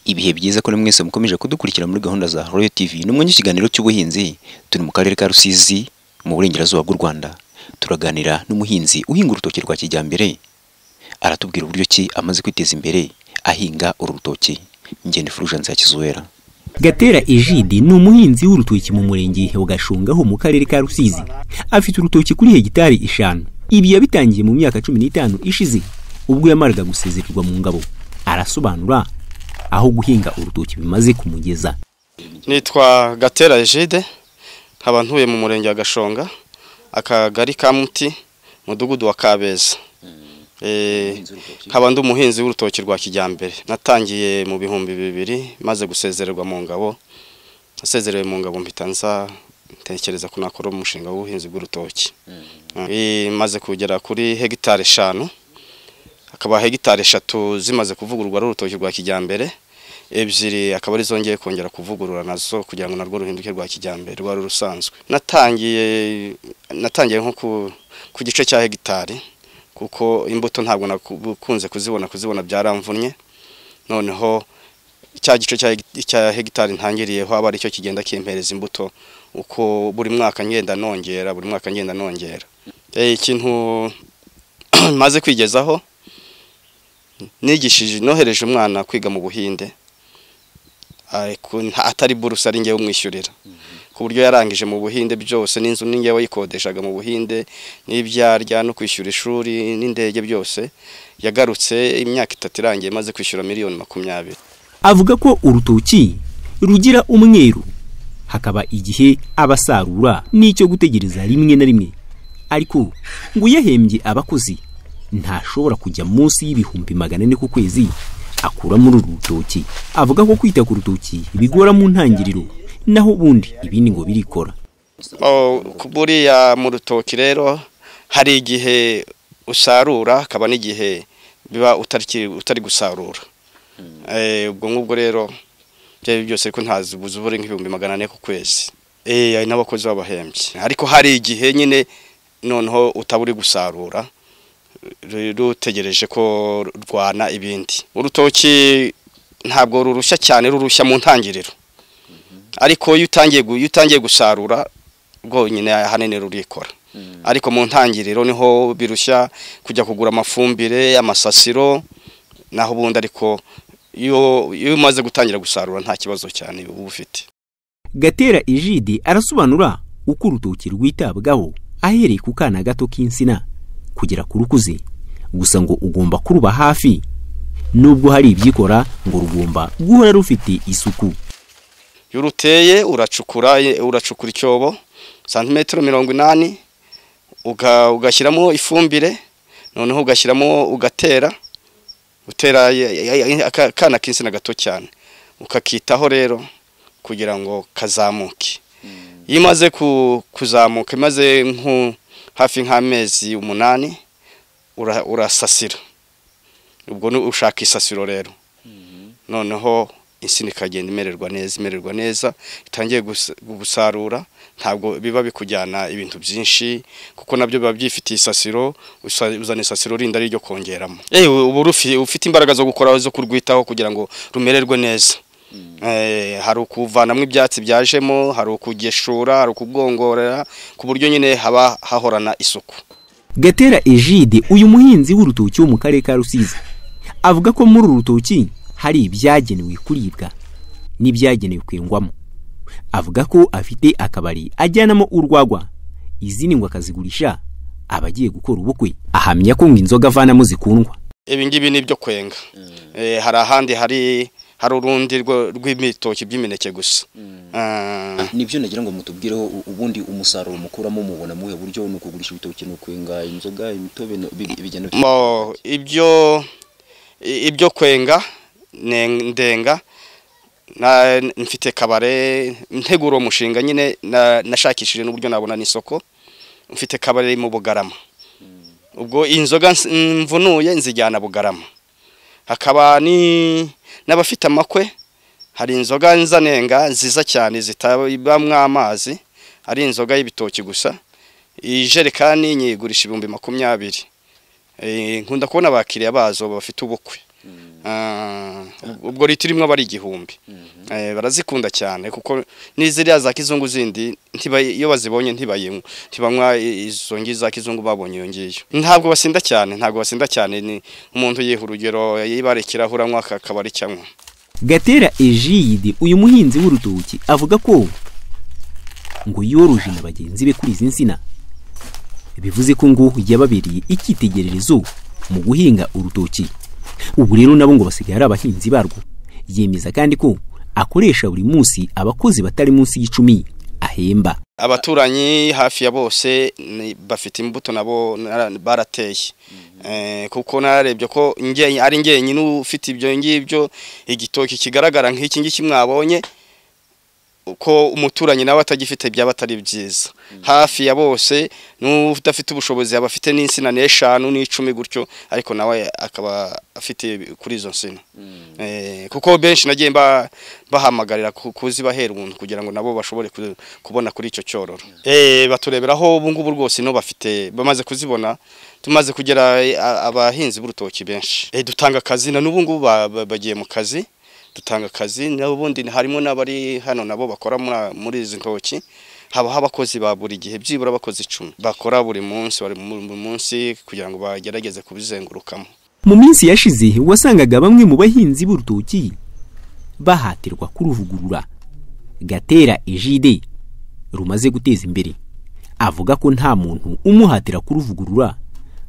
ibihe byiza kuri mwese mukomeje kudukurikira muri gahunda za Royal TV ni umwanya w'ikiganiro cy'ubuhinzi turi mu karere ka Rusizi mu burengerazuba bw'u Rwanda turaganira n'umuhinzi uhinga urutoki rwa kijyambere aratubwira uburyo ki amaze kwiteza imbere ahinga uru rutoki ngende Fulgence ya Kizuwera Gatera Ejide ni umuhinzi w'urutoki mu murenge wa Gashungaho mu karere ka Rusizi. Afite urutoki kuri hegitari eshanu. Ibi yabitangiye mu myaka cumi n'itanu ishize ubwo yamaraga gusezererwa mu ngabo. Arasobanura aho guhinga urutoki bimaze kumugeza. Nitwa Gatera Egide nkaba ntuye mu murenge wa Gashonga akagari ka Muti mudugudu wa Kabeza Eh, nkaba ndi umuhinzi w'urutoki rwa kijyambere natangiye mu bihumbi bibiri maze gusezererwa mu ngabo nasezerewe mu ngabo mpita nza ntekereza ko nakora umushinga w'ubuhinzi bw'urutoki Eh, maze kugera kuri hegitari eshanu akaba hegitari eshatu zimaze kuvugururwa ari urutoki rwa kijyambere ebyiri akaba ari zongeye kongera kuvugurura nazo kugira ngo narwo ruhinduke rwa kijyambere rwari rusanzwe natangiye natangiye nko ku, ku gice cya hegitari kuko imbuto ntabwo nakunze kuzibona kuzibona byaramvunnye noneho cya gice cya hegi- cya hegitari ntangiriyeho aba aricyo kigenda kimpereza imbuto uko buri mwaka ngenda nongera buri mwaka ngenda nongera Eh, ikintu maze kwigezaho nigishije nohereje umwana kwiga mu buhinde ariko nta- atari buruse ari ngewe umwishyurira ku buryo yarangije mu buhinde byose n'inzu ni ngewe yikodeshaga mu buhinde n'ibyarya no kwishyura ishuri n'indege byose yagarutse imyaka itatu irangiye maze kwishyura miliyoni makumyabiri Avuga ko urutoki rugira umweru hakaba igihe abasarura n'icyo gutegereza rimwe na rimwe. Ariko ngo yahembye abakozi ntashobora kujya munsi y'ibihumbi magana ane ku kwezi akura muri uru rutoki. Avuga ko kwita ku rutoki bigora mu ntangiriro naho ubundi ibindi ngo birikora. Oh, ku- buriya mu rutoki rero hari igihe usarura hakaba n'igihe biba utari utari gusarura Eh, ubwo ngubwo rero ibyo ari byo byose ko ntazi ubuzi buri nk'ibihumbi magana ane ku kwezi Eh, hari n'abakozi b'abahembyi ariko hari igihe nyine noneho utaba uri gusarura ru- rutegereje ko rwana ibindi urutoki ntabwo rurushya cyane rurushya mu ntangiriro ariko iyo utangiye gu- iyo utangiye gusarura rwonyine ahanini rurikora ariko mu ntangiriro niho birushya kujya kugura amafumbire amasasiro naho ubundi ariko iyo iyo umaze gutangira gusarura nta kibazo cyane uba ufite Gatera Ejide arasobanura uko urutoki rwitabwaho ahereye ku kana gato k'insina kugera ku rukuze gusa ngo ugomba kuruba hafi nubwo hari ibyikora ngo rugomba guhora rufite isuku iyo uruteye uracukura ye- uracukura icyobo santimetero mirongo inani uga- ugashyiramo ifumbire noneho ugashyiramo ugatera utera ye- ye- aka- akana k'insina gato cyane ukakitaho rero kugira ngo kazamuke iyo imaze ku- kuzamuka imaze nko hafi nk'amezi umunani ura- urasasira ubwo ni ushaka isasiro rero noneho insina ikagenda imererwa neza imererwa neza itangiye gus- gusarura ntabwo biba bikujyana ibintu byinshi kuko nabyo biba byifitiye isasiro usa- uzana isasiro rindi ari ryo kongeramo ewe uba urufi- ufite imbaraga zo gukora zo kurwitaho kugira ngo rumererwe neza Eh, hari ukuvanamo ibyatsi byajemo hari ukugeshura hari ukugongorera ku buryo nyine haba hahorana isuku Gatera Ejide uyu muhinzi w'urutoki wo mu karere ka Rusizi avuga ko muri uru rutoki hari ibyagenewe kuribwa n'ibyagenewe kwengwamo avuga ko afite akabari ajyanamo urwagwa izindi ngo akazigurisha abagiye gukora ubukwe ahamya ko ngo inzoga avanamo zikundwa ibi ngibi ni ibyo kwenga Eh, hari ahandi hari hari urundi rwo- rw'ibitoki by'imineke gusa Ah, nibyo nagira ngo mutubwireho u- ubundi umusaruro mukuramo mubona muhe buryo ni ukugurisha ibitoki ni ukwenga inzoga imitobe no- bi- bigenda bite? mo ibyo i- ibyo kwenga ne- ndenga na mfite kabare ntegura uwo mushinga nyine na- nashakishije n'uburyo nabona n'isoko mfite kabare mu bugarama ubwo inzoga nsi- mvunuye nzijyana bugarama hakaba ni n'abafite amakwe hari inzoga nzanenga nziza cyane zitabamo amazi ari inzoga y'ibitoki gusa ijerekani nyigurisha ibihumbi makumyabiri Eh, nkunda kubona abakiriya bazo bafite ubukwe Ah, ubwo litiro imwe aba ari igihumbi Eh, barazikunda cyane kuko n'iziriya za kizungu zindi ntiba- iyo bazibonye ntibayinywa ntibanywa i- izo ngi za kizungu babonye iyo ngiyo ntabwo basinda cyane ntabwo basinda cyane ni umuntu yiha urugero yibara ikirahure anywa aka- akaba ari cyanywa gatera ejide uyu muhinzi w'urutoki avuga ko ngo yoroje na bagenzi be kuri izi nsina bivuze ko ngo yababereye icyitegererezo mu guhinga urutoki ubu rero nabo ngo basigaye ari abahinzi barwo yemeza kandi ko akoresha buri munsi abakozi batari munsi y'icumi ahemba abaturanyi hafi ya bose ni- bafite imbuto nabo nara- barateye Eh, kuko narebye ko nge- ari njyenyine ufite ibyo ngibyo igitoki kigaragara nk'iki ngiki mwabonye ko umuturanyi nawe atagifite byaba atari byiza hafi ya bose n'udafite ubushobozi yaba afite n'insina n'eshanu n'icumi gutyo ariko nawe akaba afite kuri izo nsina Eh, kuko benshi nagiye mba- bahamagarira ku- kuzibahera umuntu kugira ngo nabo bashobore ku- kubona kuri icyo cyororo Eh, batureberaho ubu ngubu rwose no bafite bamaze kuzibona tumaze kugera eh, a- abahinzi b'urutoki benshi Eh, dutanga akazi na n'ubu ngubu ba- ba- bagiye mu kazi dutanga akazi n'ubundi harimo n'abari hano nabo bakora muri- muri izi ntoki habaho abakozi ba buri gihe byibura abakozi icumi bakora buri munsi bari mu- mu munsi kugira ngo bagerageze kubizengurukamo mu minsi yashize wasangaga bamwe mu bahinzi b'urutoki bahatirwa kuruvugurura gatera ejide rumaze guteza imbere avuga ko nta muntu umuhatira kuruvugurura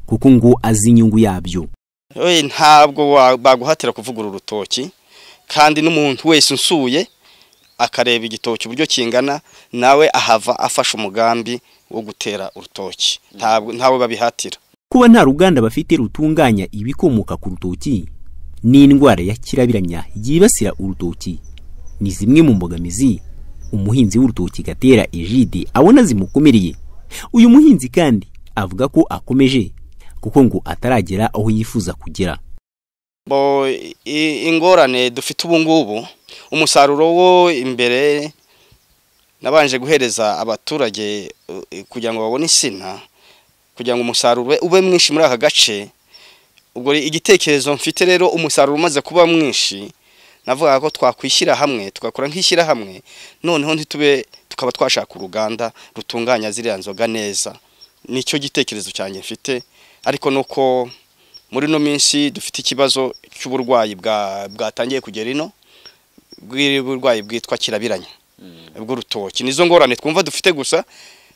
kuko ngo azi inyungu yabyo Oye, ntabwo wa- baguhatira kuvugura urutoki kandi n'umuntu wese unsuye akareba igitoki uburyo kingana nawe ahava afashe umugambi wo gutera urutoki ntabwo ntawe babihatira kuba nta ruganda bafite rutunganya ibikomoka ku rutoki n'indwara ya kirabiranya yibasira urutoki ni zimwe mu mbogamizi umuhinzi w'urutoki gatera ejide abona zimukomereye uyu muhinzi kandi avuga ko akomeje kuko ngo ataragera aho yifuza kugera bo i- ingorane dufite ubu ngubu umusaruro wo imbere nabanje guhereza abaturage uh, kugira ngo babone insina kugira ngo umusaruro ube- ube mwinshi muri aka gace ubwo igitekerezo mfite rero umusaruro umaze kuba mwinshi navuga ko twakwishyira hamwe tugakora nk'ishyirahamwe noneho ntitube tukaba twashaka uruganda rutunganya ziriya nzoga neza nicyo gitekerezo cyanjye mfite ariko nuko muri ino minsi dufite ikibazo cy'uburwayi bwa- bwatangiye kugera ino bw'uburwayi bwitwa kirabiranya bw'urutoki nizo ngorane twumva dufite gusa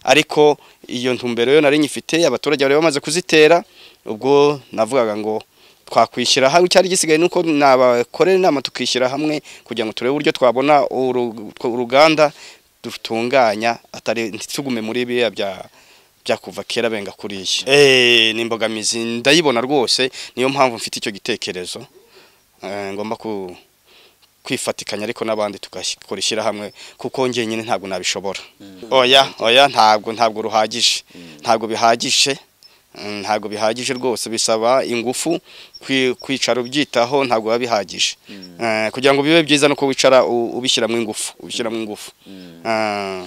ariko iyo ntumbero yo nari nyifite abaturage bari bamaze kuzitera ubwo navugaga ngo twakwishyira hamwe icyari gisigaye nuko nabakorera inama tukishyira hamwe kugira ngo turebe uburyo twabona uru- uruganda dutunganya atari ntitugume muri biriya bya byakuva kera benga kuriya eh ni imbogamizi ndayibona rwose niyo mpamvu mfite icyo gitekerezo Eh, ngomba ku kwifatikanya ariko n'abandi tugakora ishyirahamwe kuko njyenyine ntabwo nabishobora oya oya ntabwo ntabwo ruhagije ntabwo bihagije Mm, ntabwo bihagije rwose bisaba ingufu kwi- kwicara ubyitaho ntabwo biba bihagije Eh, kugira ngo bibe byiza no wicara u- ubishyiramo ingufu ubishyiramo ingufu Ah.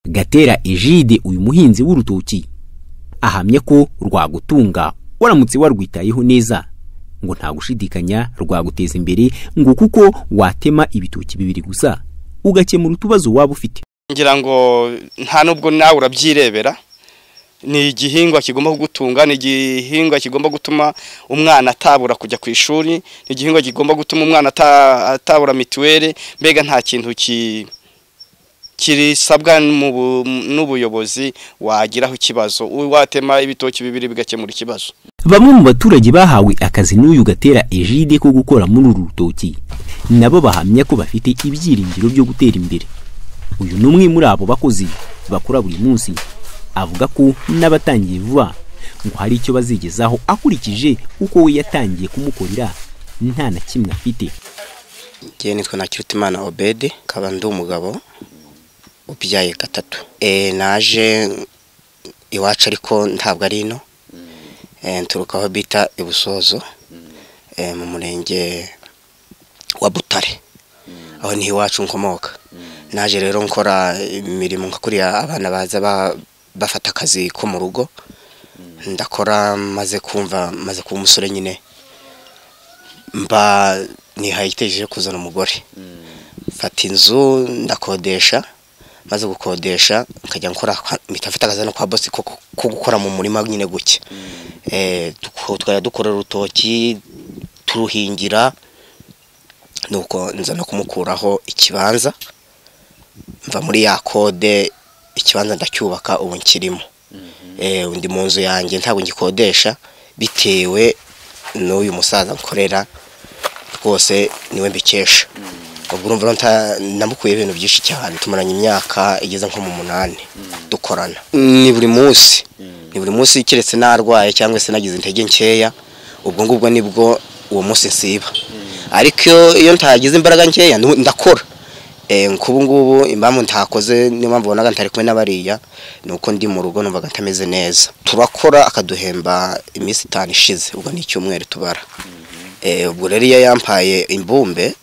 gatera ejide uyu muhinzi w'urutoki ahamya ko rwagutunga waramutse warwitayeho neza ngo nta gushidikanya rwaguteza imbere ngo kuko watema ibitoki bibiri gusa ugakemura utubazo waba ufite ngira ngo nta nubwo nawe urabyirebera ni igihingwa kigomba kugutunga ni igihingwa kigomba gutuma umwana atabura kujya ku ishuri ni igihingwa kigomba gutuma umwana ata- atabura mituweli mbega nta kintu ki kirisabwa mu bu- n'ubuyobozi wagiraho ikibazo watema ibitoki bibiri bigakemura ikibazo bamwe mu baturage bahawe akazi n'uyu gatera ejide ko gukora muri uru rutoki nabo bahamya ko bafite ibyiringiro byo gutera imbere uyu ni umwe muri abo bakozi bakora buri munsi avuga ko n'abatangiye vuba ngo hari icyo bazigezaho akurikije uko we yatangiye kumukorera nta na kimwe afite Njyewe nitwa Nakirutimana Obede nkaba ndi umugabo ubyaye gatatu Eh, naje iwacu ariko ntabwo ari ino Eh, nturuka aho bita ibusozo eh, mu murenge wa butare aho niho iwacu nkomoka naje rero nkora imirimo nka kuriya abana baza ba- bafata akazi ko mu rugo ndakora maze kumva maze kuba umusore nyine mba nihaye igitekerezo cyo kuzana umugore mfata inzu ndakodesha maze gukodesha nkajya nkora mpita mfite akazi hano kwa bosi ko ko gukora mu murima nyine gutya Eh, duko- twajya dukorera urutoki turuhingira nuko nza no kumukuraho ikibanza mva muri ya kode ikibanza ndacyubaka ubu nkirimo Eh, undi mu nzu yanjye ntabwo ngikodesha bitewe n'uyu musaza nkorera rwose niwe mbikesha ubwo urumva rero nta- namukuyeho ibintu byinshi cyane tumaranye imyaka igeze nko mu munani dukorana ni buri munsi ni buri munsi keretse narwaye cyangwa se nagize intege nkeya ubwo ngubwo nibwo uwo munsi nsiba ariko iyo- iyo ntagize imbaraga nkeya nu- ndakora Eh, nk'ubu ngubu impamvu ntakoze niyo mpamvu ubonaga ntari kumwe n'abariya ni uko ndi mu rugo numvaga ntameze neza turakora akaduhemba iminsi itanu ishize ubwo ni icyumweru tubara Eh, ubwo rero iyo yampaye imbumbe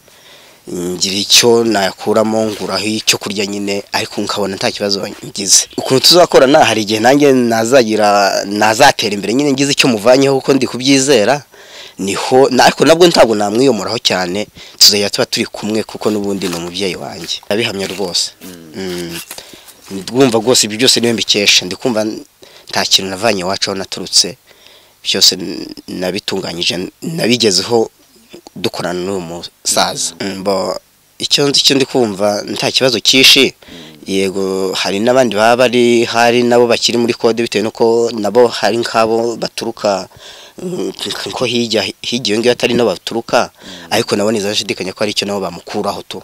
ngira icyo nayakuramo nguraho icyo kurya nyine ariko nkabona nta kibazo ngize ukuntu tuzakorana hari igihe nanjye nazagira nazatera imbere nyine ngize icyo muvanyeho kuko ndi kubyizera niho na- ariko nabwo ntabwo namwiyomoraho cyane tuzajya tuba turi kumwe kuko n'ubundi ni umubyeyi wanjye ndabihamya rwose Mm. ndumva rwose ibyo byose niwe mbikesha ndi kumva nta kintu navanye iwacu aho naturutse byose n- nabitunganyije nabigezeho dukorana n'uyu musaza mbo icyo nzi icyo ndi kumva nta kibazo cyinshi yego hari n'abandi baba bari hari nabo bakiri muri kode bitewe n'uko nabo hari nk'abo baturuka mm, nko hirya hirya iyo ngiyo atari nabo baturuka ariko nabo ntizashidikanya ko hari icyo nabo bamukuraho tu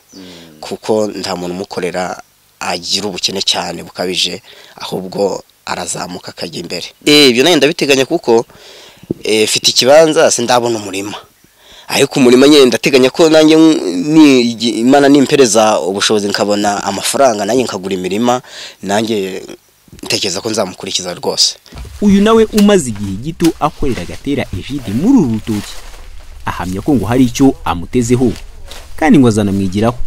kuko nta muntu umukorera agira ubukene cyane bukabije ahubwo arazamuka akajya imbere Eh, ibyo nayo ndabiteganya kuko eh, mfite ikibanza sindabona umurima ariko umurima nyine ndateganya ko nanjye ni- igi- imana nimpereza ubushobozi nkabona amafaranga nanjye nkagura imirima nanjye ntekereza ko nzamukurikiza rwose uyu nawe umaze igihe gito akorera agatera ejide muri uru rutoki ahamya ko ngo hari icyo amutezeho kandi ngo azanamwigiraho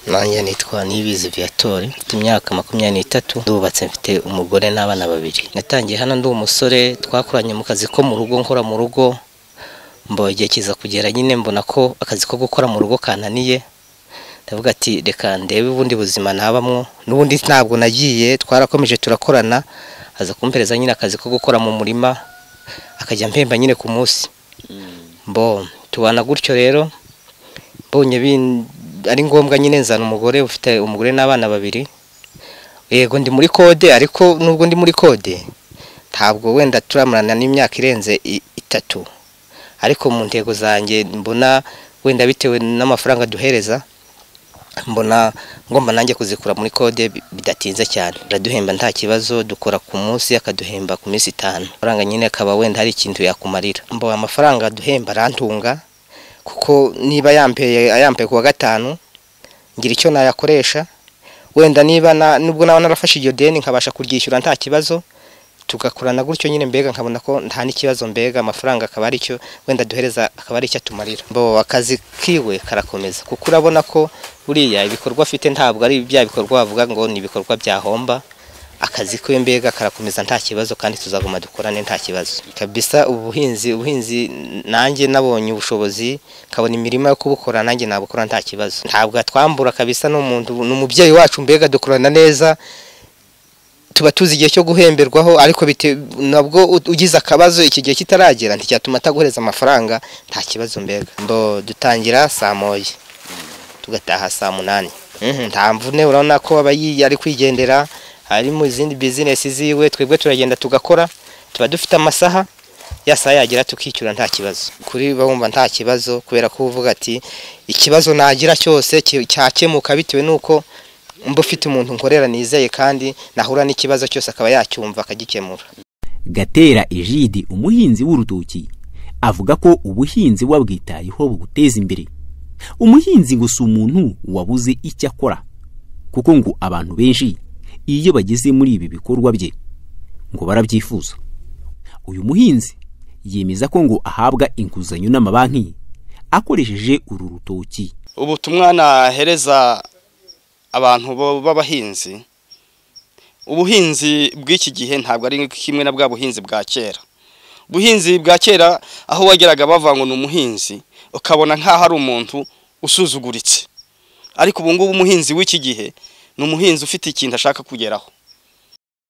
nanjye nitwa Niyibizi Viatori mfite imyaka makumyabiri n'itatu ndubatse mfite umugore n'abana babiri natangiye hano ndi umusore twakoranye mu kazi ko mu rugo nkora mu rugo mbo igihe kiza kugera nyine mbona ko akazi ko gukora mu rugo kananiye ndavuga ati reka ndebe ubundi buzima nabamwo n'ubundi ntabwo nagiye twarakomeje turakorana aza kumpereza nyine akazi ko gukora mu murima akajya mpemba nyine ku munsi mbo tubana gutyo rero mbonye bin- ari ngombwa nyine nzana umugore ufite umugore n'abana babiri yego ndi muri kode ariko nubwo ndi muri kode ntabwo wenda turamarana n'imyaka irenze i- itatu ariko mu ntego zanjye mbona wenda bitewe n'amafaranga duhereza mbona ngomba nanjye kuzikura muri kode bi- bidatinze cyane araduhemba nta kibazo dukora ku munsi akaduhemba ku minsi itanu amafaranga nyine akaba wenda hari ikintu yakumarira mbo amafaranga aduhemba arantunga kuko niba yambaye ayambaye kuwa gatanu ngira icyo nayakoresha wenda niba na- nubwo naba narafashe iryo deni nkabasha kuryishyura nta kibazo tugakorana gutyo nyine mbega nkabona ko nta n'ikibazo mbega amafaranga akaba ari cyo wenda duhereza akaba ari icyo atumarira bo akazi kiwe karakomeza kuko urabona ko buriya ibikorwa afite ntabwo ari bya bikorwa bavuga ngo ni ibikorwa byahomba akazi kwe mbega karakomeza nta kibazo kandi tuzaguma dukorane nta kibazo kabisa ubuhinzi ubuhinzi n- nanjye nabonye ubushobozi nkabona imirima yo kubukora nanjye nabukora nta kibazo ntabwo atwambura kabisa n'umuntu n'umubyeyi wacu mbega dukorana neza tuba tuzi igihe cyo guhemberwaho ariko bite- nabwo u- ugize akabazo iki gihe kitaragera nticyatuma ataguhereza amafaranga nta kibazo mbega mbo dutangira saa moya tugataha saa munani Mhm, nta mvune urabona ko aba yi- ari kwigendera ari mu zindi bizinesi ziwe twebwe turagenda tugakora tuba dufite amasaha ya saha yagira tukicyura nta kibazo kuri bo wumva nta kibazo kubera ko uvuga ati ikibazo nagira cyose ki- cyakemuka bitewe n'uko mba ufite umuntu nkorera nizeye kandi nahura n'ikibazo cyose akaba yacyumva akagikemura gatera ejidi umuhinzi w'urutoki avuga ko ubuhinzi wabwitayeho buguteza imbere umuhinzi ngo si umuntu wabuze icyo akora kuko ngo abantu benshi iyo bageze muri ibi bikorwa bye ngo barabyifuza uyu muhinzi yemeza ko ngo ahabwa inguzanyo n'amabanki akoresheje uru rutoki ubutumwa nahereza abantu bo- b'abahinzi ubuhinzi bw'iki gihe ntabwo ari kimwe na bwa buhinzi bwa kera ubuhinzi bwa kera aho wageraga bavanga ngo ni umuhinzi ukabona nk'aho ari umuntu usuzuguritse ariko ubu ngubu umuhinzi w'iki gihe ni umuhinzi ufite ikintu ashaka kugeraho